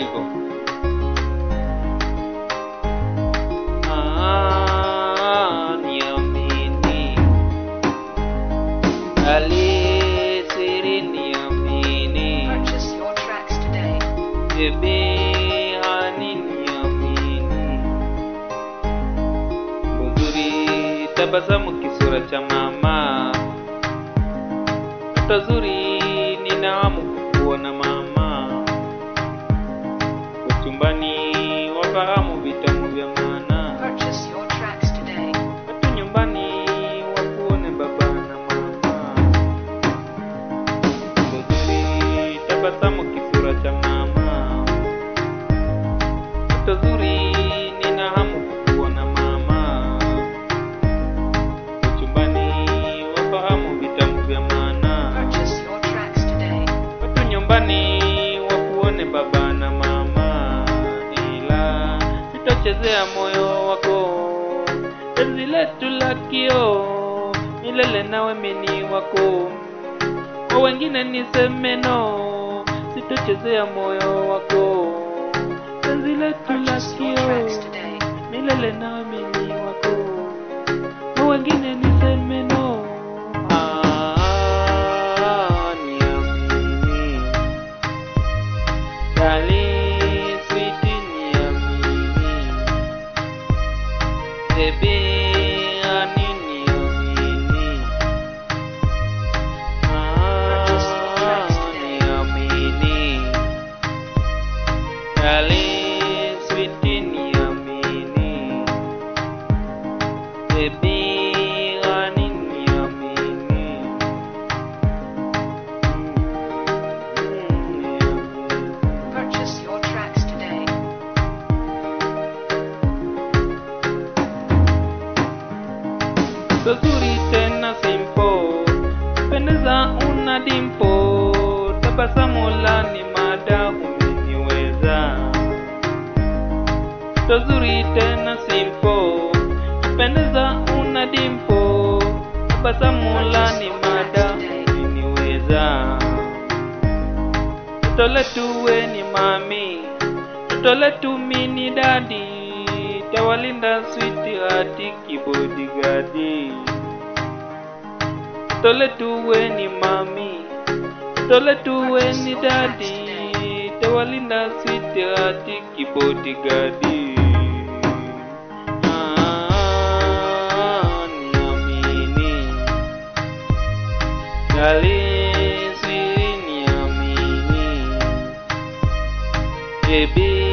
hivyo. Ah, niamini. Alisiri niamini. Purchase your tracks today. Baby, hani niamini. Uzuri tabasamu kisura cha mama. Toto zuri nina hamu kukuona mama. Uchumbani wafahamu vitamu vya maana. Purchase your tracks today. Watu nyumbani wakuone baba na mama. Uzuri tabasamu kisura cha mama. Toto zuri nina hamu kukuona mama. Uchumbani wafahamu vitamu vya maana. Purchase your tracks today. Watu nyumbani wakuone baba na mama, ila sitochezea moyo wako. Penzi letu la kioo, milele nawe mini wako. Kwa wengine niseme no, sitochezea moyo wako. Penzi letu la Purchase your tracks kioo, today. milele nawe mini wako. Kwa wengine niseme no. Ah, niamini. Darling, sweetie, niamini. Baby, honey, niamini. Ah, niamini. Darling, sweetie, niamini. Baby, honey, niamini. Mm, niamini. Purchase your tracks today. Zuri tena simpo, pendeza una dimpo, tabasamu la ni mada umeniweza. Zuri tena simpo, pendeza una dimpo, tabasamu la ni mada umeniweza. Toto letu we ni mami, toto letu mini dadi, tawalinda switi hati kibodigadi. Toto letu we ni mami, toto letu we ni dadi, tawalinda switi hati kibodigadi. Ah, niamini. Darling, sweet, niamini. Baby,